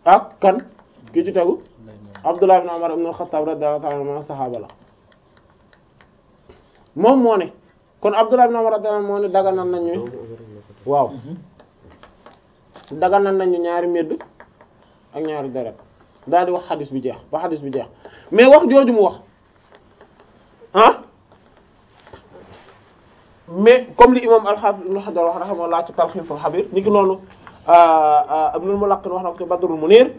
ak kan ki ci tegu Abdullah ibn Umar ibn al-Khattab radiyallahu ta'ala anhu saxaaba la moom moo ne kon Abdullah ibn Umar radiyallahu moo ne daganal nañu waaw daganal nañu ñaari medd ak ñaari deret daal di wax xadis bi jeex ba xadis bi jeex mais wax jooju mu wax ah mais comme li imam al-Hafiz ibn Hajar wax rahimahullah ci Talkhis al-Habir ni ki noonu Ibnul Mulaqqin wax na ko ci Badrul Munir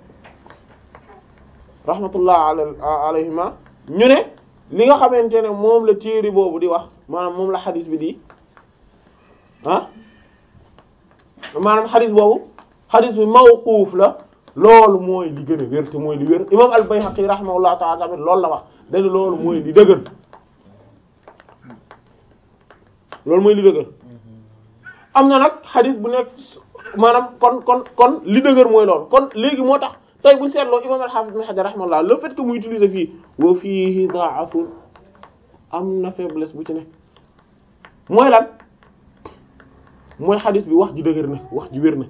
rahmatullah alayhima ñu ne li nga xamante ne moom la téere boobu di wax maanaam moom la xadis bi di ah maanaam xadis boobu xadis bi mawquuf la loolu mooy li gën a wér te mooy li wér imam al-Bayhaqi rahimahullah ta'ala tamit loolu la wax dañu loolu mooy li dëgër loolu mooy li dëgër am na nag xadis bu nekk maanaam kon kon kon li dëgër mooy loolu kon léegi moo tax tey buñu seetloo imam al-Hafiz ibn Hajar rahimahullah le fait que mu utiliser fii wa fiihi da'afun am na faiblesse bu ci ne mooy lan mooy xadis bi wax ji dëgër na wax ji wér na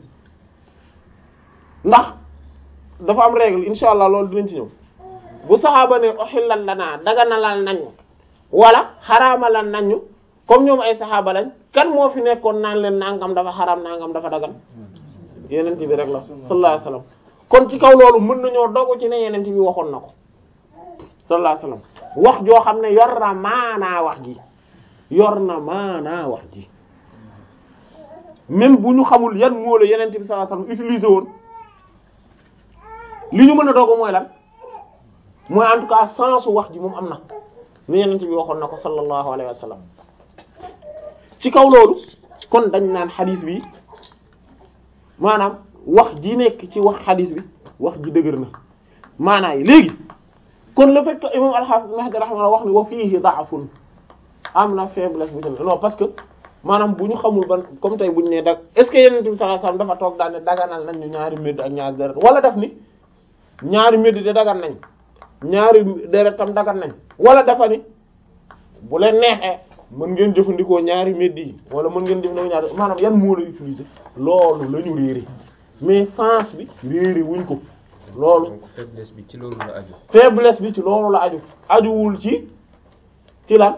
ndax dafa am règle insha allah loolu dinañ ci ñëw bu saxaaba ne uhillan lanaa daganalal nañu wala xaraamalal nañu comme ñoom ay saxaaba lañ kan moo fi nekkoon naan leen nangam dafa xaraam nangam dafa dagan yeneen bi rek la sallallahu alayhi wasallam kon ci kaw loolu mën nañoo dogu ci ne yeneen bi waxoon na ko sallallahu alayhi wasallam wax joo xam ne yor na maanaa wax ji yor na maanaa wax ji même bu ñu xamul yan moo la yeneen bi sallallahu alayhi wasallam utilisé woon li ñu mën a dogu mooy lan mooy en tout cas sensu wax ji moom am na ni yeneen bi waxoon na ko sallallahu alayhi wasallam ci kaw loolu kon dañ naan xadis bi maanaam wax ji nekk ci wax xadis bi wax ji dëgër na maanaa yi léegi kon le fait que imam al-Hafiz Ibn Hajar rahimahullah wax ni wa fiihi da'fun am na faiblesse bu ci non parce que maanaam bu ñu xamul ban comme tey bu ñu nee dag est ce que Yonent bi sallallahu alayhi wasallam dafa toog daal ne daganal nañ ñu ñaari médd ak ñaari deret wala daf ni ñaari médd de dagan nañ ñaari deret tam dagan nañ wala dafa ni bu leen neexee mën ngeen jëfandikoo ñaari médd yi wala mën ngeen jëfandikoo ñaari maanaam yan moo la utiliser loolu la ñu réere mais sens bi réere wuñ ko loolu donc faiblesse bi ci loolu la aju. faiblesse bi ci loolu la aju ajuwul ci ci lan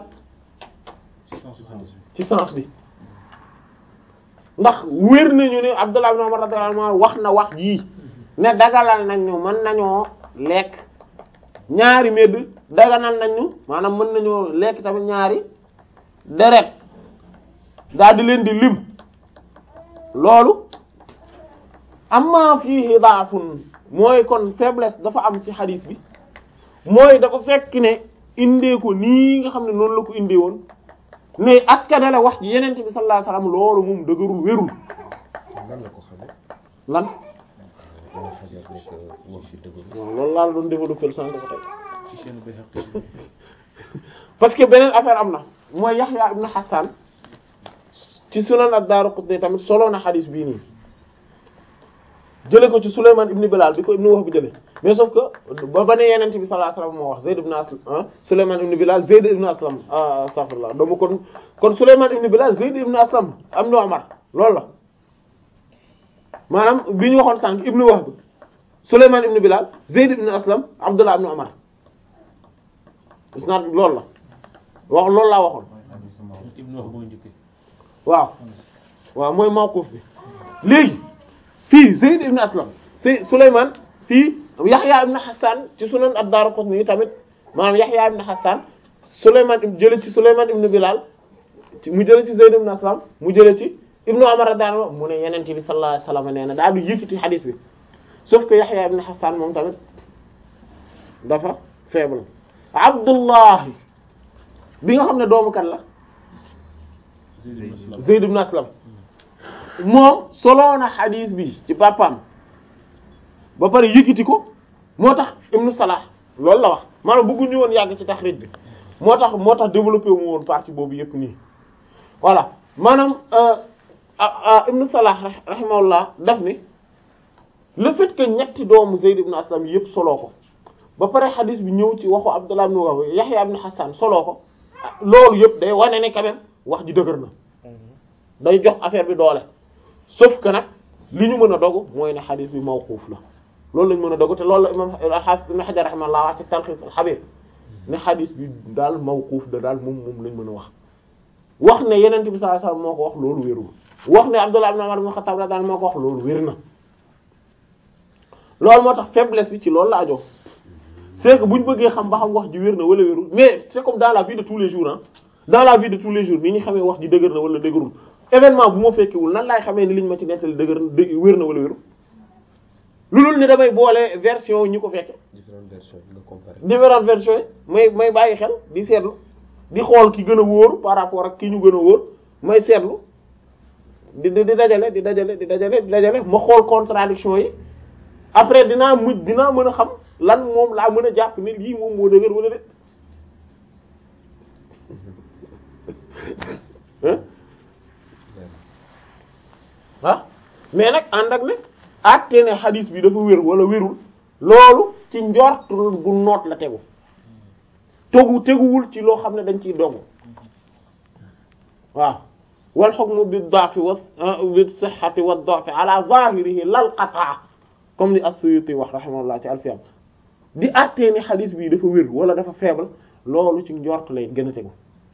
ci sens bi ndax wér nañu ne Abdullah ibn Umar radiyallahu anhu wax na wax jii ne dagalal nañ ñu mën nañoo lekk ñaari medd daganal nañ ñu maanaam mën nañoo lekk tamit ñaari deret daal di leen di lim loolu amma fiihi daafun mooy kon faiblesse dafa am ci xadiis bi mooy dafa fekk ne indee ko nii nga xam ne noonu la ko indee woon mais askanale wax ji yenente bi sallallahu alayhi wasallam loolu moom dëgërul wérul lan la ko xamee. lan dama xajar nekk wax bi dëgg. waaw loolu laa la doon développé sànq ba tey ci chaîne Bayhaqi parce que beneen affaire am na mooy Yahya ibn Hassan ci sunan ad-Daraqutni tamit solo na xadis bii nii jële ko ci Sulayman ibn Bilal bi ko ibn Wahb bi jële mais sauf que ba ba ne yeneen bi sallallahu alayhi wasallam moo wax Zayd ibn Aslam ah Sulayman ibn Bilal Zayd ibn Aslam ah astaghfirullah doomu kon kon Sulayman ibn Bilal Zayd ibn Aslam am na Umar loolu la maanaam bi ñu waxoon sànq ibn Wahb Sulayman ibn Bilal Zayd ibn Aslam Abdullah ibn Umar isnaad loolu la wax loolu laa waxoon Ibn Wahb boo njëkkee waaw waaw mooy mawquf bi léegi fii Zayd ibn Aslam si Sulayman fii Yahya ibn Hassan ci sunan ad-Daraqutni tamit maanaam Yahya ibn Hassan Sulayman jële ci Sulayman ibn Bilal ci mu jële ci Zayd ibn Aslam mu jële ci Ibnu Umar radiyallahu anhu mu ne Yonent bi sallallahu alayhi wasallam nee na daal di yëkkati hadith bi sauf que Yahya ibn Hassan moom tamit dafa faible Abdullahi bi nga xam ne doomu kan la Zayd ibn Aslam moom soloo na xadiis bi ci papaam ba pare yëkkati ko moo tax Ibn Salah loolu la wax maanaam bëgguñu woon yàgg ci taxrij bi moo tax moo tax développé mu woon partie boobu yëpp nii voilà maanaam Ibn Salah rahimahullah daf ni le fait que ñetti doomu Zayd ibn Aslam yëpp soloo ko ba pare xadiis bi ñëw ci waxu Abdullah ibn Wahb Yahya ibn Hassan soloo ko loolu yëpp day wane ne quand même wax ji dëgër na day jox affaire bi doole sauf que nag li ñu mën a dogu mooy ne xadis bi mawquuf la loolu lañ mën a dogu te loolu la imam al-Hafiz ibn Hajar rahimahullah wax ci Talkhis al-Habir ne xadis bi daal mawquuf da daal moom moom lañ mën a wax wax ne yeneen bi sallallahu alayhi wasallam moo ko wax loolu wérul wax ne Abdullah ibn Umar ibn Khattab radiyallahu moo ko wax loolu wér na loolu moo tax faiblesse bi ci loolu la ajoo c'est que bu ñu bëggee xam ba xam wax ji wér na wala wérul mais c'est comme dans la vie de tous les jours ah dans la vie de tous les jours ni ñu xamee wax ji dëgër na wala dëgërul événement bu ma fekkewul nan laay xamee ni liñ ma ci nettali dëgër na dë wér na wala wérul lu dul ni damay boole version ñi ko fekke différentes versions nga comparer. différentes versions yi may may bàyyi xel di seetlu di xool ki gën a wóor par rapport ak ki ñu gën a wóor may seetlu di di di dajale di dajale di dajale di dajale ma xool contradiction yi après dinaa mujj dinaa mën a xam lan moom laa mën a jàpp ni lii moom moo dëgër wala déet hein ah mais nag ànd ak ne àtte ne xadis bi dafa wér wala wérul loolu ci njort gu noot la tegu tegu teguwul ci loo xam ne dañ ciy dogu waaw wal hukmu bi da'fi wa bi sihhati wa da'fi ala zahirihi lal qat'a comme ni as-Suyuti wax rahimahullah ci alfiyam di àttee ni xadis bi dafa wér wala dafa faible loolu ci njort lay gën a tegu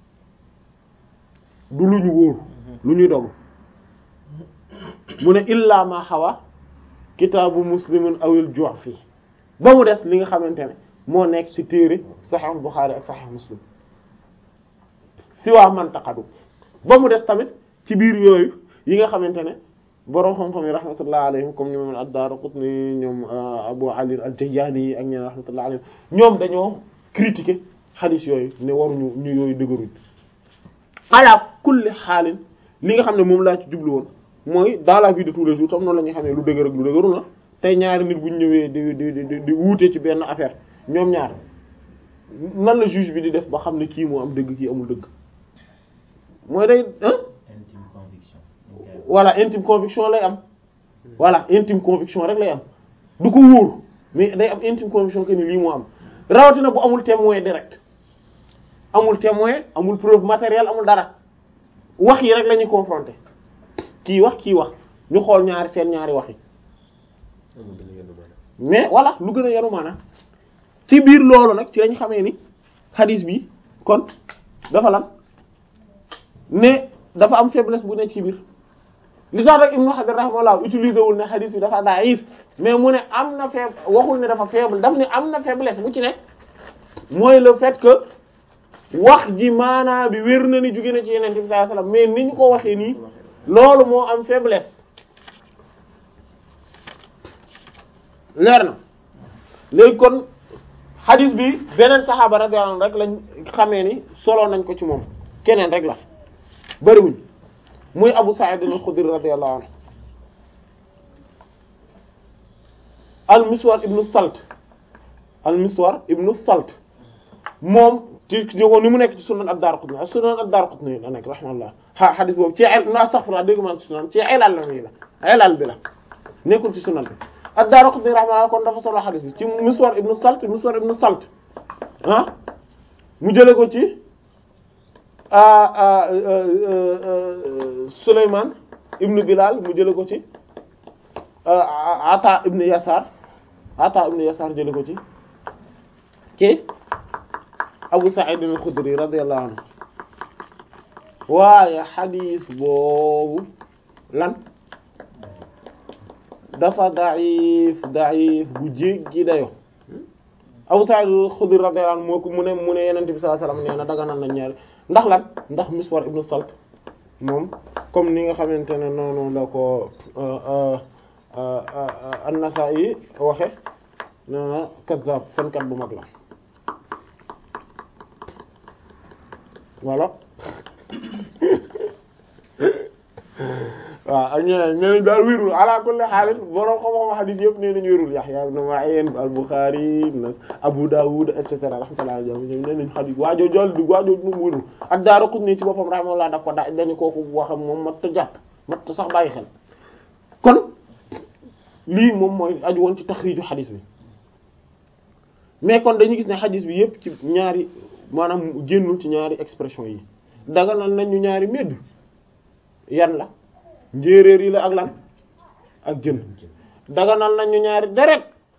du lu ñu wóor lu ñuy dogu mu ne illa ma xawa kitaabu muslimin awil ju'fi ba mu des li nga xamante ne moo nekk ci téere Sahih Bukhari ak Sahih Muslim si waa mantaqadu ba mu des tamit ci biir yooyu yi nga xamante ne boroom xam-xam yi rahmatullah alayhim comme ñoom ad-Daraqutni ñoom Abu Ali al-Jayyani yi ak ñeneen rahmatullah alayhim ñoom dañoo critiquer hadith yooyu ne waruñu ñu yooyu dëgëruñ ala kulli xaalin li nga xam ne moom laa ci jublu woon mooy dans la vie de tous les jours tam noonu la ñuy xamee lu dëgër ak lu dëgërul la tey ñaari nit bu ñu ñëwee di di di di wuute ci benn affaire ñoom ñaar nan la juge bi di def ba xam ne kii moo am dëgg kii amul dëgg mooy day hein intime conviction. voilà intime conviction lay am voilà intime conviction rek lay am du ko wóor mais day am intime conviction que ni lii moo am rawatina bu amul témoin direct amul témoin amul preuve matérielle amul dara wax yi rek la ñuy confronter kii wax kii wax ñu xool ñaari seen ñaari wax yi amul gën a yenu maanaam. mais voilà lu gën a yaru maanaam ci biir loolu nag ci lañ xamee ni hadith bi kon dafa lan ne dafa am faiblesse bu ne ci biir li tax rek Ibn Hajar rahimahullah utilisé wul ne hadith bi dafa daif mais mu ne am na faible waxul ne dafa faible daf ne am na faiblesse bu ci nekk mooy le fait que wax ji maanaa bi wér na ni jóge na ci yeneen bi sallallahu alayhi wasallam mais ni ñu ko waxee nii loolu moo am faiblesse leer na léegi kon hadith bi beneen saxaaba radiyallahu anhu rek lañ xamee ni solo nañ ko ci moom keneen rek la bariwuñ muy Abu Sa'id al-Khudri radiyallahu anhu al-Miswar ibnu Salt al-Miswar ibnu Salt moom ci ci ni mu nekk ci sunan ad-Daraqutni ak sunan ad-Daraqutni la nekk rahimahullah ha hadith boobu ci el na astaghfirullah dégg man ci sunan ci elal la mi la elal bi la nekkul ci sunan bi ad-Daraqutni rahimahullah kon dafa solo hadith bi ci Miswar ibnu Salt Miswar ibnu Salt ah mu jële ko ci Sulaymaan ibnu Bilal mu jële ko ci Ata ibnu Yasar Ata ibnu Yasar jële ko ci ci Abu Sa'id al-Khudri radiyallahu anhu waaye xadiis boobu lan dafa da'if da'if bu jéggi dayo Abu Sa'id al-Khudri radiyallahu anhu moo ko mu ne mu ne Yonent bi sallallahu alayhi wasallam nee na daganal na ñaari ndax lan ndax Miswar ibn Salt moom comme ni nga xamante ne noonu la ko An-Nasa'i waxe nee na kazzab fenkat bu mag la voilà waaw ak ñeneen ñeneen daal wérul ala kulli haal borom xam-xam hadith yëpp nee nañu wérul Yahya ibn Ma'in al-Bukhari Abu Dawud et cetera rahmatullah alayhi ñoom nee nañu hadith waajoo jol di waajoo moom wérul ak Daaraqutni ci boppam rahmatullah daf ko da dañu kooku waxam moom mat ta jàpp mat ta sax bàyyi xel kon lii moom mooy aju woon ci taxriiju hadith bi mais kon dañu gis ne hadith bi yëpp ci ñaari maanaam génnul ci ñaari expression yi daganal nañu ñaari medd yan la njéeréer yi la ak lan ak jën daganal nañu ñaari deret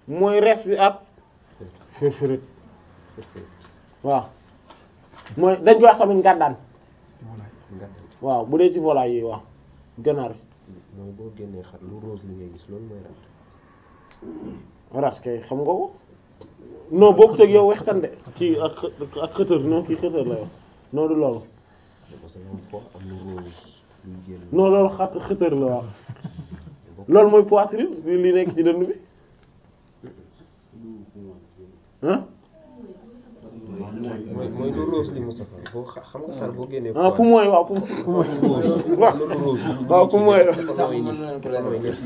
mooy res bi ak firfirit waaw mooy dañ koy wax tamit ngàddaan nga waaw bu dee ci volaille yi waaw ganaar mooy boo génnee xar lu rose li ngay gis loolu mooy rat rat kay xam nga ko non bokkut ak yow wextan de kii ak xë- ak xëtër non kii xëtër la yow non du loolu parce que am fo am lu rose luy génn non loolu xat xëtër la waaw loolu mooy poitrine li li nekk ci dënn bi ah mooy mooy lu rose li Moustapha boo xa- xam nga xar boo génnee ah poumon yi waaw poumon waaw lu rose waaw poumon yi dafa nooy nii dafa nooy nii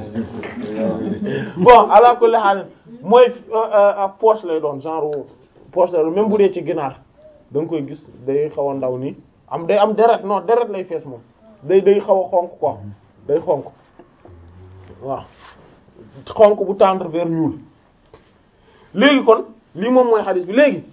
bon ala kulli haal mooy ak poche lay doon genre poche lay doon même bu dee ci ginaar da nga koy gis day xaw a ndaw nii am day am deret non deret lay fees moom day day xaw a xonk quoi day xonk waaw xonk bu tendre vers ñuul léegi kon lii moom mooy xadis bi léegi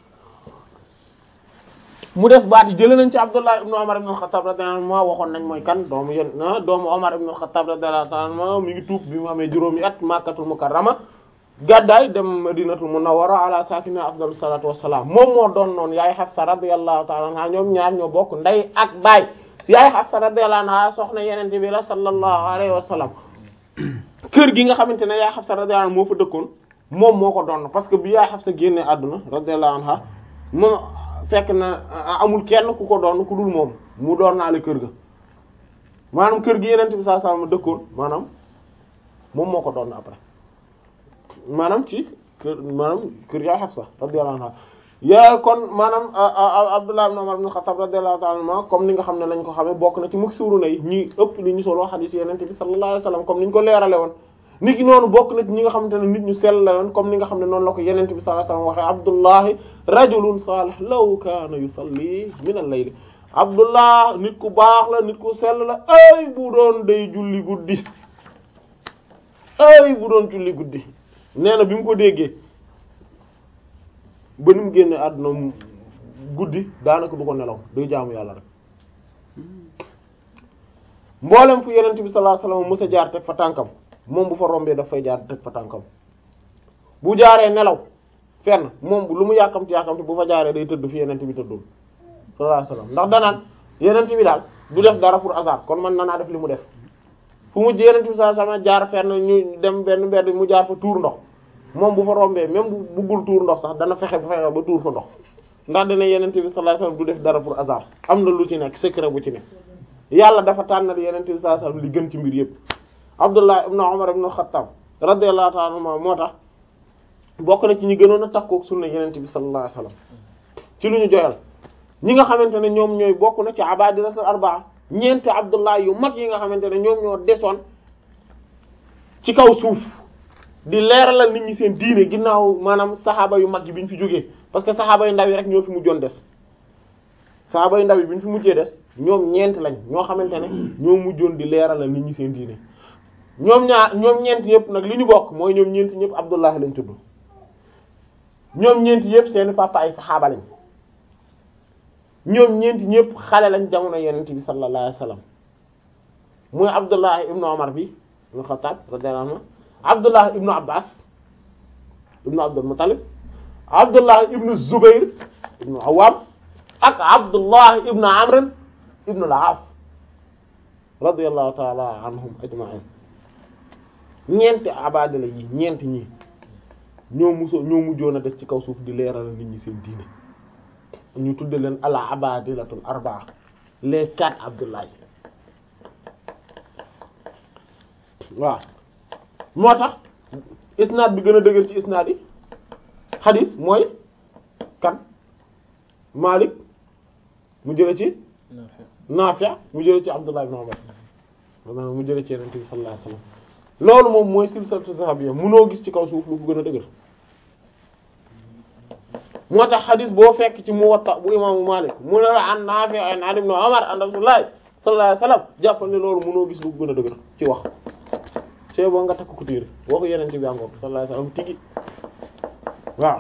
mu des baat yi jëlee nañ ci Abdullah ibn Umar ibn al-Khattab radiyallahu anhu ma waxoon nañ mooy kan doomu yén ah doomu Umar ibn al-Khattab radiyallahu anhu mi ngi tuub bi mu amee juróomi at Makkatul Mukarrama gàddaay dem Madinatul Munawwara ala sakina afdalu salatu wassalam moom moo doon noonu yaay Hafsa radiyallahu ta'ala anha ñoom ñaar ñoo bokk ndey ak baay yaay Hafsa radiyallahu anha soxna yenente bi la sallallahu alayhi wa sallam kër gi nga xamante ne yaay Hafsa radiyallahu anha moo fa dëkkoon moom moo ko doon parce que bi yaay Hafsa génnee àdduna radiyallahu anha moom fekk na amul kenn ku ko doon ku dul moom mu doon naa le kër ga maanaam kër gi yenente bi sallallahu alayhi wa sallam dëkkoon maanaam moom moo ko doon après maanaam ci kër maanaam kër yaay Hafsa radiyallahu anha yaa kon maanaam Abdullah ibn Umar ibn Khattab radiyallahu ta'ala anhu comme ni nga xam ne lañ ko xamee bokk na ci muksiruna yi ñi ëpp li ñu solo hadith yenente bi sallallahu alayhi wasallam comme ni ñu ko leerale woon nit ki noonu bokk na ci ñi nga xamante ne nit ñu sell la yoon comme ni nga xam ne noonu la ko yenente bi sallallahu alayhi wasallam waxee Abdullahi rajulun salih law kana yusalli min al-layl Abdullah nit ku baax la nit ku sell la ay bu doon day julli guddi ay bu doon julli guddi nee na bi mu ko déggee ba ni mu génne àdduna mu guddi daanaka du ko nelaw day jaamu yàlla rek mboolem fu yenent bi sallallahu alayhi wasallam mës a jaar teg fa tànkam moom bu fa rombee daf fay jaar teg fa tànkam bu jaaree nelaw fenn moom lu mu yàkkamti yàkkamti bu fa jaaree day tëdd fi yenent bi tëddul sallallahu alayhi wasallam ndax danaan yenent bi daal du def dara pour hasard kon man nanaa def li mu def fu mu yenent bi sallallahu alayhi wasallam jaar fenn ñu dem benn mbedd mu jaar fa tuur ndox moom bu fa rombee même bu buggul tuur ndox sax dana fexe ba fexe ba tuur fa ndox ndax dina yenente bi sallallahu alayhi wasallam du def dara pour hasard am na lu ci nekk secret bu ci nekk yàlla dafa tànnal yenente bi sallallahu alayhi wasallam li gën ci mbir yépp Abdullah ibn Umar ibn al-Khattab radiyallahu ta'ala anhu moo tax bokk na ci ñi gënoon a takkook sunna yenente bi sallallahu alayhi wasallam ci lu ñu joyal ñi nga xamante ne ñoom ñooy bokk na ci abadilatul arbaa ñeenti Abdullah yu mag yi nga xamante ne ñoom ñoo desoon ci kaw suuf di leeralal nit ñi seen diine ginnaaw maanaam saxaaba yu mag yi bi ñu fi jógee parce que saxaaba yu ndaw yi rek ñoo fi mujjoon des saxaaba yu ndaw yi bi ñu fi mujjee des ñoom ñeent lañ ñoo xamante ne ñoo mujjoon di leeralal nit ñi seen diine ñoom ñaar ñoom ñeent yëpp nag li ñu bokk mooy ñoom ñeent ñëpp Abdullah lañ tudd ñoom ñeent yëpp seeni papa ay saxaaba lañ ñoom ñeent ñëpp xale lañ jamono yenent bi sallallahu alayhi wasallam muy Abdullah ibnu Umar bi ibnu Xattaab radiyallahu anhu Abdullah ibnu Abbas ibnu Abdul Muttalib Abdullah ibnu Zubayr ibnu Awwam ak Abdullah ibnu Amr ibnu al-As radiyallahu ta'ala anhum ajma'in ñeenti abadala yi ñeenti ñi ñoo muso ñoo mujjoon a des ci kaw suuf di leeral nit ñi seen diine ñu tudde leen ala abadilatul arbaa les quatre Abdullah waaw moo tax isnaad bi gën a dëgër ci isnaad yi xadis mooy kan Malik mu jële ci Naafi mu jële ci Abdullah ibn Umar maanaam mu jële ci Yonent bi sallallahu alayhi wasallam loolu moom mooy silsilatu zahabiyya munoo gis ci kaw suuf lu ko gën a dëgër moo tax xadis boo fekk ci Muwatta bu imaamu Malik mu ne la an Naafi an ibn Umar an Rasulullah sallallahu alayhi wasallam jàppal ne loolu munoo gis lu ko gën a dëgër ci wax see boo nga takk ko téere waxu yenente bi angoor sallallahu alayhi wasallam tigi waaw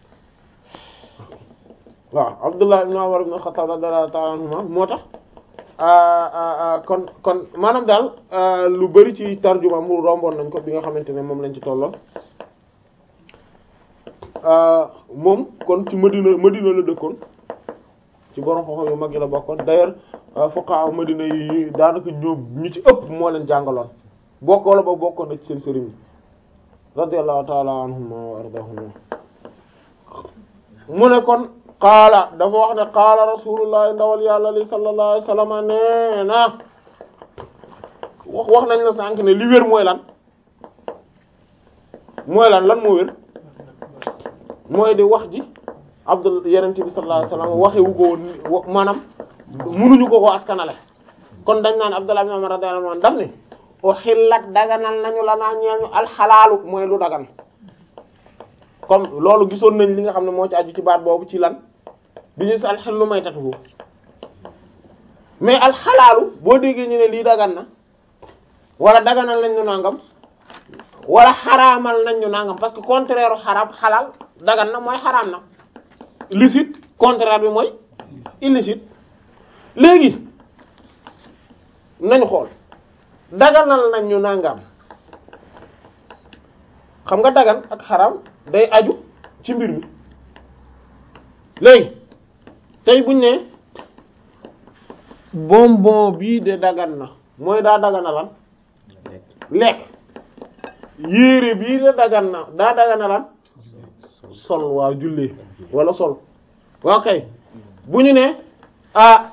waaw Abdullah ibn Umar ibn Khattab radiyallahu ta'ala anhuma moo tax kon kon maanaam daal lu bari ci tarjuma mu romboon nañ ko bi nga xamante ne moom lañ ci tolloon moom kon ci Madina Madina la dëkkoon ci borom xoxo yu mag yi la bokkoon d'ailleurs fuqaha Madina yi daanaka ñoom ñu ci ëpp moo leen jàngaloon bokk wala ba bokkoon na ci seen sëriñ radiyallahu ta'ala anhum wa ardahum mu ne kon qaala dafa wax ne qaala rasulullah ndawal yàlla li sallallahu alayhi wasallam nee na wax wax nañ la sànq ne li wér mooy lan mooy lan lan moo wér mooy di wax ji abdul yenente bi sallallahu alayhi wasallam waxewu ko woon maanaam munuñu ko ko askanale kon dañ naan abdullah ibn umar radiyallahu anhu daf ne uhillat daganal nañu la naa ñeel ñu alxalaalu mooy lu dagan comme loolu gisoon nañ li nga xam ne moo ci aju ci baat boobu ci lan bi ñu si alxillu maytatuhu mais alxalaalu boo déggee ñu ne lii dagan na wala daganal nañ ñu nangam wala xaraamal nañ ñu nangam parce que contraire u xaraam xalaal dagan na mooy xaraam na licite contraire bi mooy illicite léegi nañu xool daganal nañ ñu nangam xam nga dagan ak xaraam day aju ci mbir mi léegi tey buñ ne bonbon bii de dagan na mooy daa dagana lan lekk yére bii de dagan na daa dagana lan sol waaw jullee wala sol waaw kay bu ñu ne ah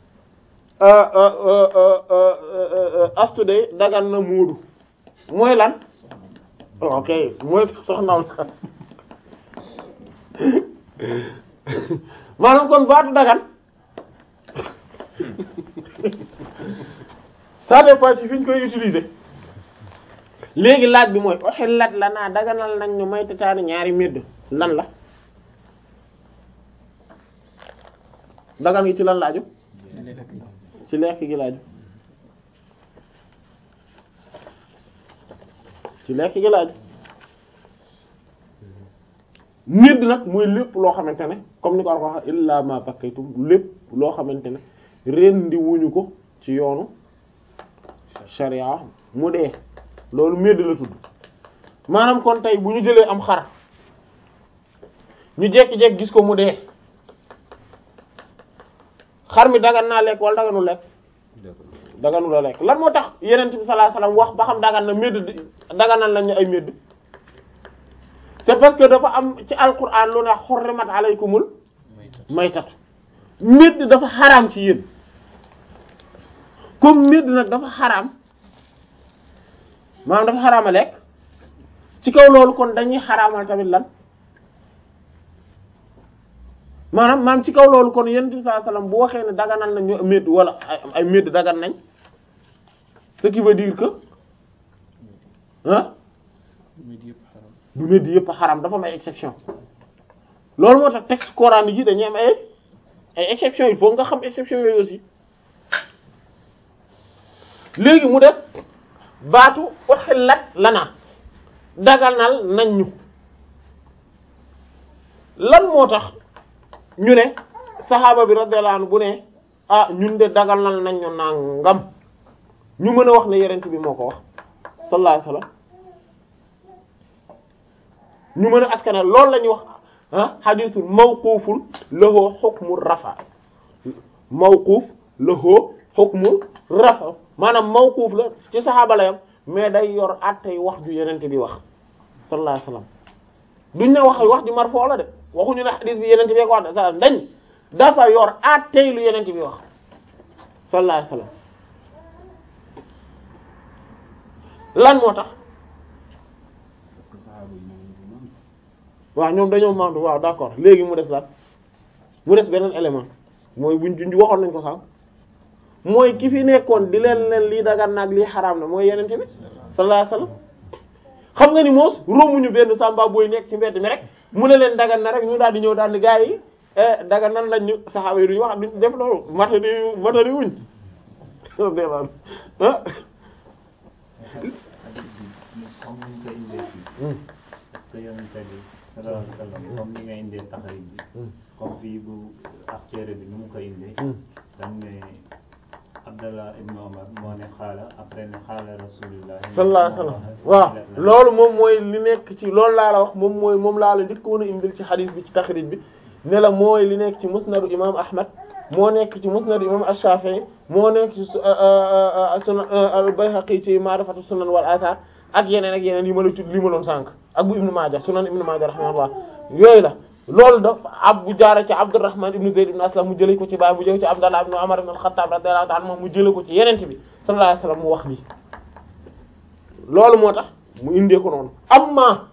astu de dagan na muudu mooy lan ok mooy soxnaam maanaam kon baatu dagan ça dépend ci fi ñu koy utiliser léegi laaj bi mooy uhillat lanaa daganal nañ ñu may tataani ñaari medd lan la dagan gi ci lan laaju ci lekk gi laaju ci lekk gi laaju medd nag mooy lépp loo xamante ne comme ni ko war wax illa ma bakkaytum lépp loo xamante ne rendi wuñu ko ci yoonu sharia mu dee loolu medd la tudd maanaam kon tey bu ñu jëlee am xar ñu jekki-jekki gis ko mu dee xar mi dagan naa lekk wala daganu lekk daganu la lekk lan moo tax yenent bi sallallahu alayhi wasallam wax ba xam dagan na medd daganal lañu ay medd c'est parce que dafa am ci alquran lu ne xurrimat alaykumul maytat medd dafa xaraam ci yéen comme medd nag dafa xaraam maanaam dafa xaraama lekk ci kaw loolu kon dañuy xaraamal tamit lan maanaam maanaam ci kaw loolu kon yonent bi sallallahu alayhi wasallam bu waxee ne daganal nañ ñu medd wala ay medd dagan nañ ce qui veut dire que ah du medd yëpp a xaram dafa am ay exception loolu moo tax texte coranique yi dañuy am ay ay exception il faut nga xam exception yooyu aussi léegi mu def baatu uhillat lana daganal nañ ñu lan moo tax ñu ne saxaaba bi radiyallahu anhu bu ne ah ñun de daganal nañ ñu nangam ñu mën a wax ne yonent bi moo ko wax sallallahu alayhi wasallam ñu mën a askane loolu la ñuy wax ah hadithul mawqufun lahu hukmu rafa mawquf lahu hukmu rafa maanaam mawquf la ci saxaaba la yam mais day yor attey wax ju yenente bi wax sallallahu alayhi wasallam duñ ne wax wax ju marfo la de waxuñu ne hadith bi yenente bi ko wax de sa dañ dafa yor attey lu yenente bi wax sallallahu alayhi wasallam lan moo tax waaw ñoom dañoo mandu waaw d'accord léegi mu des lan mu des beneen élément mooy buñ junj waxoon nañ ko sànq mooy ki fi nekkoon di leen leen lii dagan naag lii xaraam na mooy yenente bi sallallahu alayhi wasallam xam nga ni moos róomuñu benn sàmba booy nekk ci mbedd mi rek mu ne leen dagan na rek ñu daal di ñëw daal di gaa yi dagan nan lañ ñu saxaaba yi duñu wax duñ def loolu matari matari wuñ ah parce que yonent bi sallallahu alayhi wasallam comme ni nga indee taxrij bi comme fii bu ak téere bi nu mu ko indee dañ ne Abdallah ibn Omar moo ne xaala après ne xaala rasulullah sallallahu alayhi wasallam waaw loolu moom mooy li nekk ci loolu laa la wax moom mooy moom laa la njëkkoon a indil ci xadis bi ci taxrij bi ne la mooy li nekk ci musnadu imam ahmad moo nekk ci musnadu imam ash-shafi'i moo nekk ci sunan al-bayhaqi ci ma'rifatu sunan wal athar ak yeneen ak yeneen yi ma la tudd li ma doon sànq ak bu ibnu maaja sunan ibnu maaja rahimahullah yooyu la loolu daf ab bu jaare ci abdurrahman ibnu zayd ibn aslam mu jëlee ko ci baay mu jëlee ci abdallah ibnu umar ibn al-khattab radiyallahu ta'ala anhu mu jëlee ko ci yenente bi sallallahu alayhi wasallam mu wax lii loolu moo tax mu indee ko noonu amma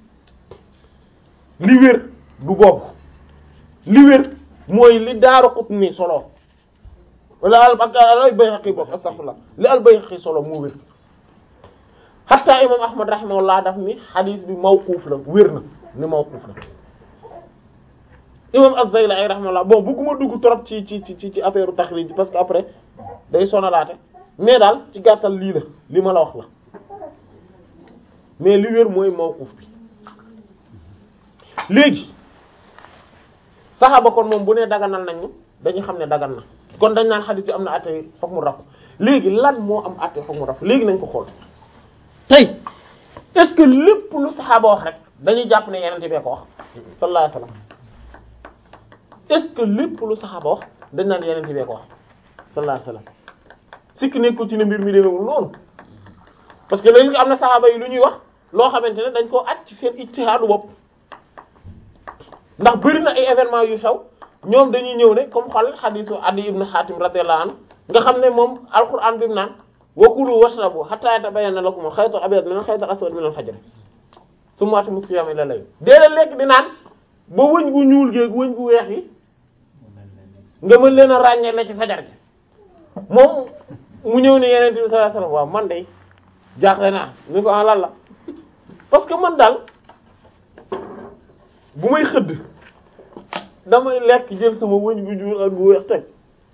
li wér du boobu li wér mooy li Daaru Qutni solo wala al ak al Bayhaqi bokk astaghfirullah li al Bayhaqi solo moo wér hatta imam Ahmad rahimahullah daf ni hadith bi mawquf la wér na ni mawquf la imam Az-Zaylai rahimahullah bon bëgguma dugg trop ci ci ci ci affaire taxrij bi parce que après day sonalaate mais daal ci gàttal lii la li ma la wax la mais li wér mooy mawquf bi léegi saxaaba kon moom bu nee daganal nañu dañu xam ne dagan na kon dañ naan xadis bi am na àtte foog mu raf léegi lan moo am àtte foog mu raf léegi nañ ko xool tey est-ce que lépp lu saxaaba wax rek dañuy jàpp ne yenente bee ko wax sallallahu alayhi wasallam est-ce que lépp lu saxaaba wax dañ naan yenente bee ko wax sallallahu alayhi wasallam sikk nekkul ci ne mbir mi demewul noonu parce que léegi am na saxaaba yi lu ñuy wax loo xamante ne dañ koo aj ci seen ijtihaadu bopp ndax bëri na ay événements yu xew ñoom dañuy ñëw ne comme xol xadiisu Adi ibn Hatim radiyallahu anhu nga xam ne moom alquran bi mu naan wa kulu washrabu hatta yatabayyana lakum al-khayt al-abyad min al-khayt al-aswad min al-fajr thumma atimmu siyama ila layl déedéet lekk di naan ba wëñ gu ñuul géeg wëñ gu weex yi nga mën leen a ràññee la ci fajar gi moom mu ñëw ne yeneen bi sallallahu alayhi wasallam waaw man de jaaxle naa ni ko en lan la parce que man daal bu may xëdd damay lekk jël sama wëñ gu ñuul ak gu weex teg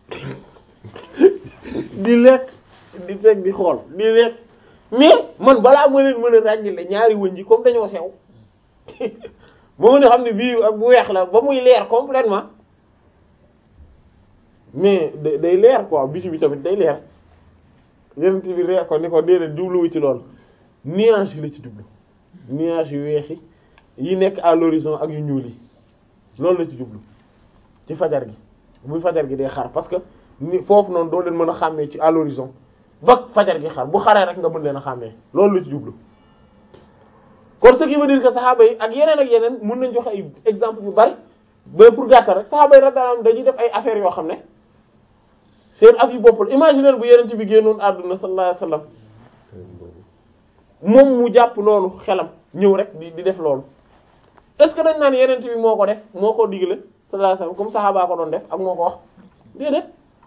di lekk di teg di xool di lekk mais man balaa ma leen mën a ràññile ñaari wëñ yi comme dañoo sew ba mën a xam ne bii ak bu weex la ba muy leer complètement mais day leer quoi bisu bi tamit day leer yenent bi reer ko ni ko déedéet jubluwu ci loolu nuage yi la ci jublu nuage yu weex yi yi nekk à l'horizon ak yu ñuul yi loolu la ci jublu ci fajar gi bu fajar gi day xar parce que ni foofu noonu doo leen mën a xàmmee ci à l'horizon ba fajar gi xar bu xaree rek nga mën leen a xàmmee loolu la ci jublu kon ce qui veut dire que saxaaba yi ak yeneen ak yeneen mën nañ joxe ay exemple yu bari mais pour gàttal rek saxaaba yi radiyallahu dañuy def ay affaires yoo xam ne seen af yu boppal imaginer bu yeneen ci bi génnoon àdduna sallallahu alayhi wasallam moom mu jàpp noonu xelam ñëw rek di di def loolu est-ce que dañ naan yeneen bi moo ko def moo ko digle sallallahu alayhi wasallam comme saxaaba ko doon def ak moo ko wax déedéet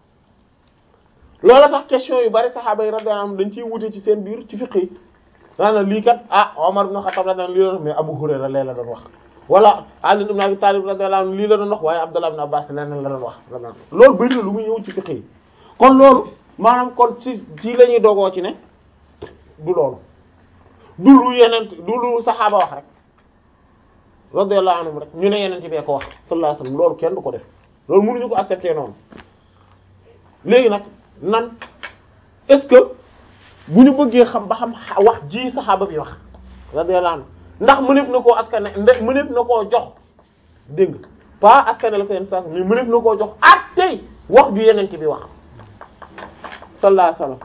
loola tax question yu bari saxaaba yi radiyallahu anhum dañ ciy wute ci seen biir ci fiqh yi daanaka lii kat ah Omar ibn Khattab radiyallahu anhu lii la doon mais Abu Hurayra lee la doon wax wala Ali ibn Abi Talib radiyallahu anhu lii la doon wax waaye Abdullah ibn Abbas leneen la doon wax loolu bëri na lu muy ñëw ci fiqh yi kon loolu maanaam kon ci ci la ñuy dogoo ci ne du loolu du lu yeneen du lu saxaaba wax rek radiyallahu anhum rek ñu ne yeneen ci bee ko wax sallallahu alayhi wasallam loolu kenn du ko def loolu mënuñu ko accepter noonu léegi nag nan est-ce que bu ñu bëggee xam ba xam wax ji saxaaba bi wax radiyallahu anhu ndax mëneef na koo askane ndax mëneef na koo jox dégg nga pas askane la ko yenn saa mais mëneef na koo jox ak tey wax ju yeneen bi wax sallallahu alayhi wasallam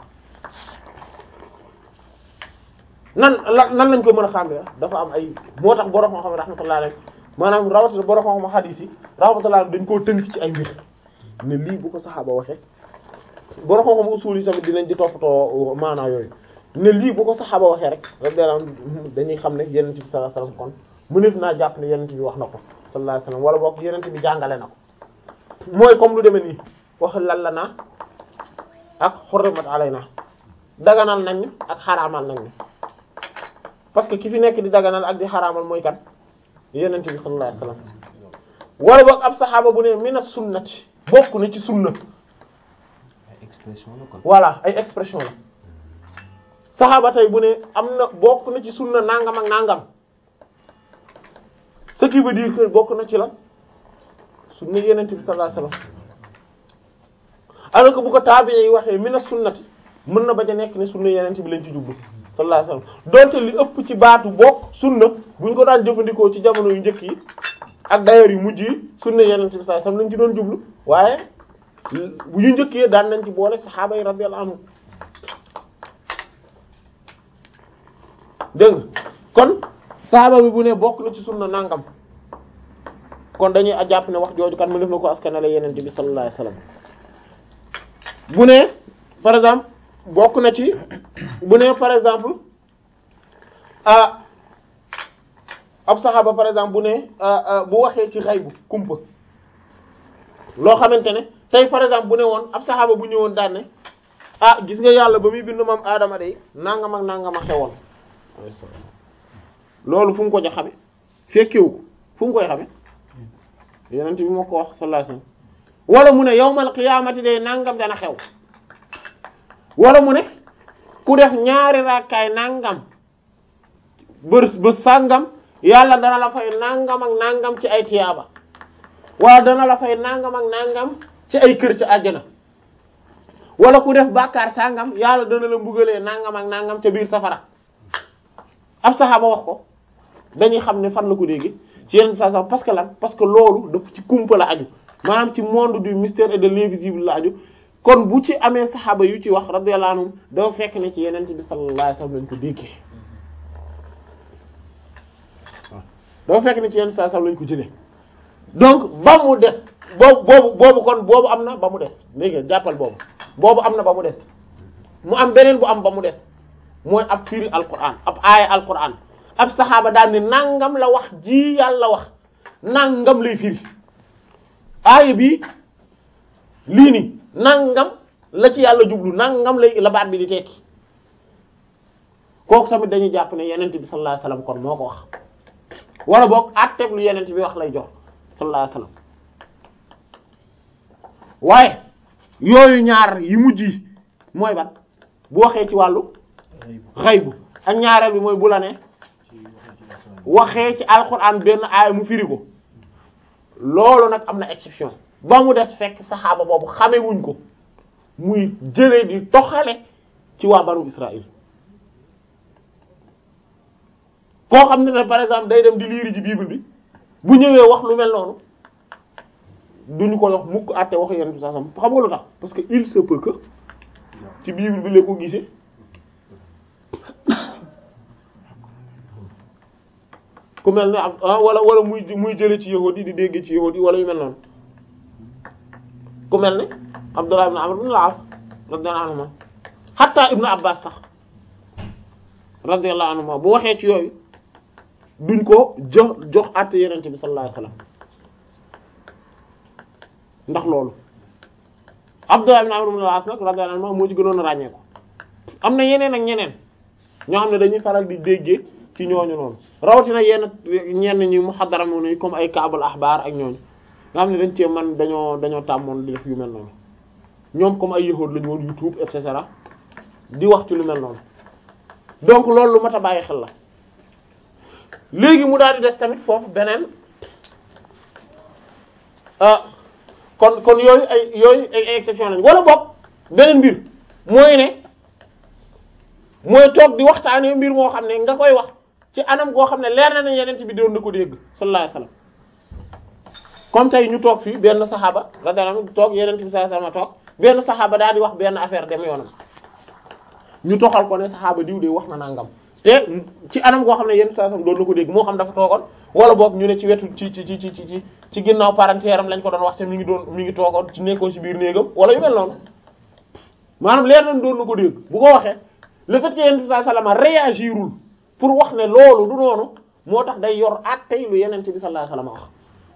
nan la nan lañ ko mën a xàmmee dafa am ay moo tax borom xam-xam rahmatullahi alayhi maanaam rawatina borom xam-xam hadith yi rahmatullahi alayhi dañ koo tënk ci ay mbir ne lii bu ko saxaaba waxee borom xam-xam usul yi tamit dinañ di toppatoo maanaa yooyu ne lii bu ko saxaaba waxee rek dañuy xam ne yonent bi sallallahu alayhi wasallam kon mëneef naa jàpp ne yonent bi wax na ko sallallahu alayhi wasallam wala boog yonent bi jàngale na ko mooy comme lu demee nii wax lan la naa ak xurrimat alayna daganal nañ ak xaraamal nañ parce que ki fi nekk di daganal ak di xaraamal mooy kan yonent bi sallallahu alayhi wasallam wala boog ab saxaaba bu ne mina sunnati bokk na ci sunna expression la kon. voilà ay expression la saxaaba tey bu ne am na bokk na ci sunna nangam ak nangam ce qui veut dire que bokk na ci la sunna yonent bi sallallahu alayhi wasallam alors que bu ko taabi'i yi waxee mina sunnati mën na bañ a nekk ne sunna yeneen bi lañ ci jublu sallallahu alayhi wasallam donte li ëpp ci baatu bokk sunna buñ ko daan jëfandikoo ci jamono yu njëkk yi ak d'ailleurs yu mujj yi sunna yeneen bi sallallahu alayhi wasallam lañ ci doon jublu waaye bu yu njëkk yi daan nañ ci boole saxaaba yi radiyallahu anhum dégg nga kon saxaaba bi bu ne bokk na ci sunna nangam kon dañuy a jàpp ne wax jooju kan mu def na ko askanale yeneen bi sallallahu alayhi wasallam bu ne par exemple bokk na ci bu ne par exemple ah ab saxaaba par exemple bu ne bu waxee ci xaybu kumpa loo xamante ne tey par exemple bu ne woon ab saxaaba bu ñëwoon daan ne ah gis nga yàlla ba muy bind maam aadama day nangam ak nangam a xewoon loolu fu mu ko ja xame fekkewu ko fu mu koy xame yeneen bi moo ko wax sallallahu alayhi wasallam wala mu ne yawmal qiyaamati day nangam dana xew wala mu ne ku def ñaari rakkaay nangam bës bës sàngam yàlla dana la fay nangam ak nangam ci ay tiyaaba wala dana la fay nangam ak nangam ci ay kër ci àjjana wala ku def bàkkaar sàngam yàlla dana la mbugalee nangam ak nangam ca biir safara ab saxaaba wax ko dañuy xam ne fan la ko dégg ci yenn saa parce que lan parce que loolu daf ci kumpa la aju maanaam ci monde du mystère et de l'invisible la aju kon bu ci amee saxaaba yu ci wax radiyallahu anhum dafa fekk ne ci yeneen bi sallallahu alayhi wasallam lañ ko déggee waaw dafa fekk ne ci yenn saa lañ ko jëlee donc ba mu des boobu boobu boobu kon boobu am na ba mu des léegi jàppal boobu boobu am na ba mu des mu am beneen bu am ba mu des mooy ab firi alquran ab aaya alquran ab saxaaba daal ni nangam la wax ji yàlla wax nangam lay firi aaya bi lii ni nangam la ci yàlla jublu nangam lay la baat bi di tekki kooku tamit dañuy jàpp ne yenent bi sallallahu alayhi wasallam kon moo ko wax wala boog àtteeg lu yenent bi wax lay jox sallallahu alayhi wasallam waaye yooyu ñaar yi mujj yi mooy ban bu waxee ci wàllu xaybu ak ñaareel bi mooy bu la ne waxee ci alxuraan benn aaya mu firi ko loolu nag am na exception ba mu des fekk saxaaba boobu xame wuñ ko muy jëlee di toxale ci waa banu Israël koo xam ne ne par exemple day dem di liiri ci bible bi bu ñëwee wax lu mel noonu duñu ko wax mukk àtte wax yenn bi sax xam nga lu tax parce que il se peut que ci bible bi la ko gisee ku mel ne ah wala wala muy muy jële ci yahudi di dégg ci yahudi wala yu mel noonu ku mel ne Abdullah ibn Amr ibn al-As radiyallahu anhuma hatta ibn Abbas sax radiyallahu anhuma bu waxee ci yooyu duñ ko jox jox àtte yenente bi sallallahu alayhi wasallam ndax loolu Abdullah ibn Amr ibn al-As nag radiyallahu anhuma moo ci gënoon a ràññee ko am na yeneen ak ñeneen ñoo xam ne dañuy faral di déggee ci ñooñu noonu rawatina yenn ñenn ñi muhaddara mu ne comme ay kaabul axbaar ak ñooñu nga xam ne dañ cee man dañoo dañoo tàmmoon di def yu mel noonu ñoom comme ay yahuud lañu woon YouTube et cetera di wax ci lu mel noonu donc loolu lu mat a bàyyi xel la léegi mu daal di des tamit foofu beneen ah kon kon yooyu ay yooyu ay exception lañ wala boog beneen mbir mooy ne mooy toog di waxtaanee mbir moo xam ne nga koy wax ci anam goo xam ne leer na ne yeneen bi doon na ko dégg sallallahu alayhi wasallam comme tey ñu toog fii benn saxaaba radiyallahu anhu toog yeneen bi sallallahu alayhi wasallam toog benn saxaaba daal di wax benn affaire dem yoonam ñu toxal ko ne saxaaba diw de wax na nangam te ci anam goo xam ne yenn saa doon na ko dégg moo xam dafa toogoon wala boog ñu ne ci wetu ci ci ci ci ci ci ginnaaw parentéeram am lañ ko doon wax te mi ngi doon mi ngi toogoon ci nekkoon ci biir néegam wala yu mel noonu maanaam leer nañ doon na ko dégg bu ko waxee le fait que yenn bi sallallahu alayhi wasallam réagirul pour wax ne loolu du noonu moo tax day yor àttey lu yenente bi sallallahu alayhi wasallam wax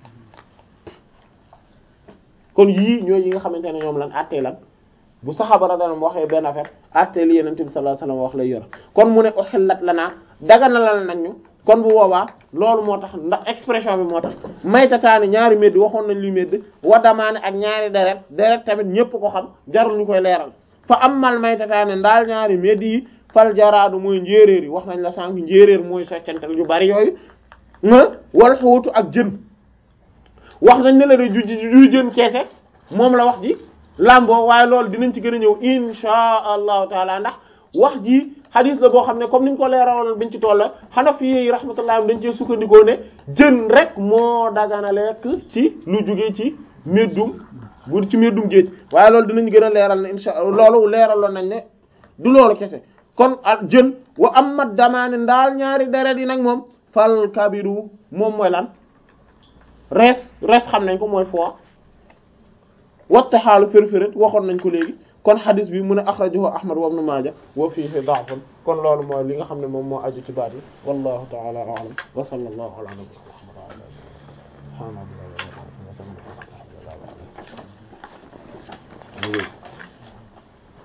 kon yii ñooy yi nga xamante ne ñoom lan àttee lan bu saxaaba radiyallahu waxee benn affaire àttee li yenente bi sallallahu alayhi wasallam wax lay yor kon mu ne uhillat lanaa daganalal nañ ñu kon bu boobaa loolu moo tax ndax expression bi moo tax maytataani ñaari médd waxoon nañ li médd wadamaane ak ñaari deret deret tamit ñépp ko xam jarul ñu koy leeral fa amal maytataani ndaal ñaari médd yi fal jaraadu mooy njéeréer yi wax nañ la sànq njéeréer mooy soccantal yu bari yooyu wal xuutu ak jën wax nañ ne la de ju ju jën keese moom la wax ji lamboo waaye loolu dinañ ci gën a ñëw insha allahu taala ndax wax ji hadith la boo xam ne comme niñ ko leeraloon biñ ci tolla Hanafi yi rahmatullah dañ cee sukkandikoo ne jën rek moo dagana lekk ci lu jóge ci meddum bu ci meddum géej waaye loolu dinañ gën a leeral ne insha loolu leeraloon nañ ne du loolu kese kon ak jën wa am mat damaane ndaal ñaari deret yi nag moom fal kabiru moom mooy lan rees rees xam nañ ko mooy foie watta xaalu firfiret waxoon nañ ko léegi kon xadis bi mu ne axrajahu ahmad wa ibn maaja wa fiihi da'fun kon loolu mooy li nga xam ne moom moo aju ci baat yi wallahu ta'ala a'lam wa sallallahu ala nabiyyina muhammad wa ala alihi wa sahbihi